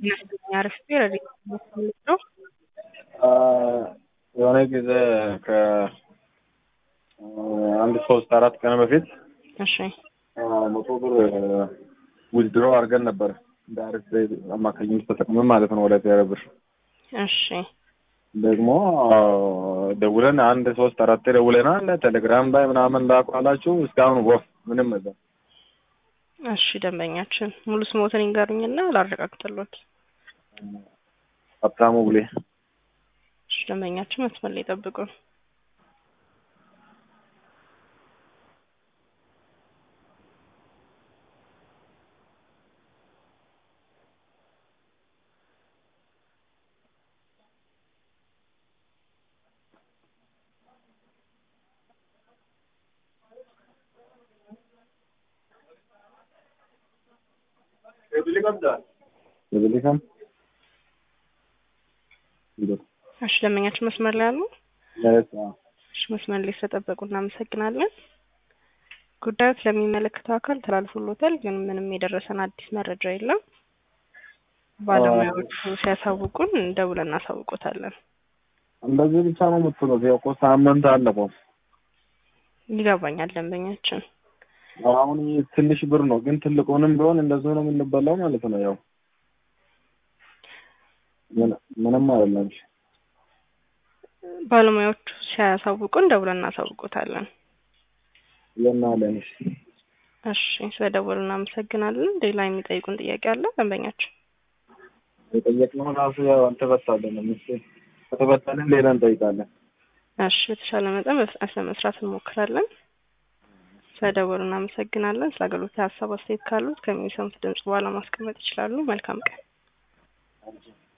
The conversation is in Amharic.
አሪፍ ረዲት ነው። የሆነ ጊዜ ከአንድ ሶስት አራት ቀን በፊት እሺ መቶ ብር ዊዝድሮ አድርገን ነበር በአሪፍ አማካኝነት ተጠቅመን ማለት ነው። ወደ ቴሌ ብር እሺ ደግሞ ደውለን አንድ ሶስት አራት ደውለናል። ቴሌግራም ላይ ምናምን ላኳላችሁ እስካሁን ወፍ ምንም እዛ እሺ ደንበኛችን ሙሉ ስሞትን ይንገሩኝና ላረጋግጥሎት። ሀብታሙ ብሌ እሺ ደንበኛችን መስመር ላይ ጠብቁን። የብሊካም እሺ ደንበኛችን መስመር ላይ አሉ። እሺ መስመር ላይ ስለጠበቁ እናመሰግናለን። ጉዳዩ ስለሚመለከተው አካል ተላልፎሎታል፣ ግን ምንም የደረሰን አዲስ መረጃ የለም። ባለሙያዎቹ ሲያሳውቁን ደውለን እናሳውቆታለን። እንደዚህ ብቻ ነው የምትሉት? ያው እኮ ሳምንት አለፈው። ይገባኛል ደንበኛችን አሁን ይህ ትንሽ ብር ነው፣ ግን ትልቁንም ቢሆን እንደዚሁ ነው የምንበላው ማለት ነው። ያው ምንም አይደለም። ባለሙያዎቹ ሲያሳውቁን ደውለን እናሳውቆታለን። የናለን እሺ ስለደወሉ እናመሰግናለን። ሌላ የሚጠይቁን ጥያቄ አለ ደንበኛችን? የጠየቅነው ራሱ ያው አልተፈታልንም። እሱ ከተፈታልን ሌላ እንጠይቃለን። እሺ በተሻለ መጠን በፍጥነት ለመስራት እንሞክራለን። ስለደወሉ እናመሰግናለን። ስለ አገልግሎት ሀሳብ አስተያየት ካሉት ከሚሰሙት ድምጽ በኋላ ማስቀመጥ ይችላሉ። መልካም ቀን።